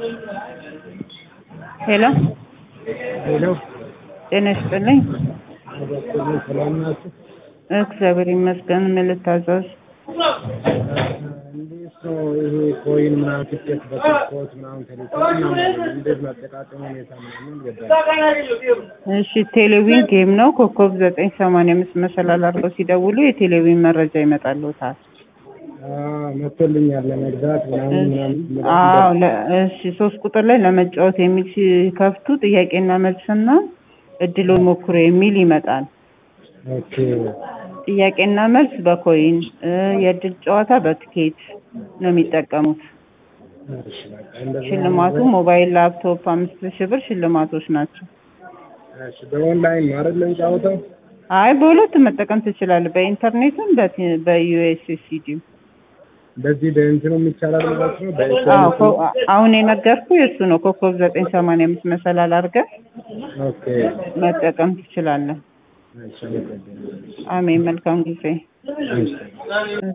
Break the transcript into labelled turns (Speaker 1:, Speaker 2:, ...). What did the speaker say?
Speaker 1: ሄሎ
Speaker 2: ሄሎ
Speaker 1: ጤና ይስጥልኝ።
Speaker 2: አባቶች ሰላም ናችሁ?
Speaker 1: እግዚአብሔር ይመስገን። ምን ልታዘዝ?
Speaker 2: እንዴት ነው ይሄ ኮይን ምናምን ትኬት በትኬት ምናምን ተልኮ ምናምን እንዴት ነው አጠቃቀም ሁኔታ ምናምን ገባኝ።
Speaker 1: እሺ ቴሌቪዥን ጌም ነው። ኮከብ ዘጠኝ ሰማንያ አምስት መሰላል አድርገው ሲደውሉ የቴሌቪዥን መረጃ ይመጣልዎታል።
Speaker 2: መጥቶልኛል ለመግዛት ምናምን ምናምን
Speaker 1: አዎ ለ- እሺ ሶስት ቁጥር ላይ ለመጫወት የሚል ሲከፍቱ ጥያቄና መልስና እድሉን ሞክሮ የሚል ይመጣል።
Speaker 2: ኦኬ
Speaker 1: ጥያቄና መልስ በኮይን እ የእድል ጨዋታ በትኬት ነው የሚጠቀሙት።
Speaker 2: እሺ በቃ እንደዛ
Speaker 1: ሽልማቱ ሞባይል፣ ላፕቶፕ አምስት ሺህ ብር ሽልማቶች ናቸው።
Speaker 2: እሺ በኦንላይን ነው አይደል እንጫወተው?
Speaker 1: አይ በሁለት መጠቀም ትችላለህ። በኢንተርኔትም በቲ- በዩኤስኤስዲ
Speaker 2: በዚህ በእንትኑ ይቻላል ማለት ነው።
Speaker 1: አዎ
Speaker 2: በኤስኤምኤስ
Speaker 1: ኮ- አሁን የነገርኩ የእሱ ነው። ኮከብ ዘጠኝ ሰማንያ አምስት መሰላል አድርገህ
Speaker 2: ኦኬ
Speaker 1: መጠቀም ትችላለህ።
Speaker 2: እሺ አመሰግናለሁ።
Speaker 1: አሜን። መልካም ጊዜ።
Speaker 2: እሺ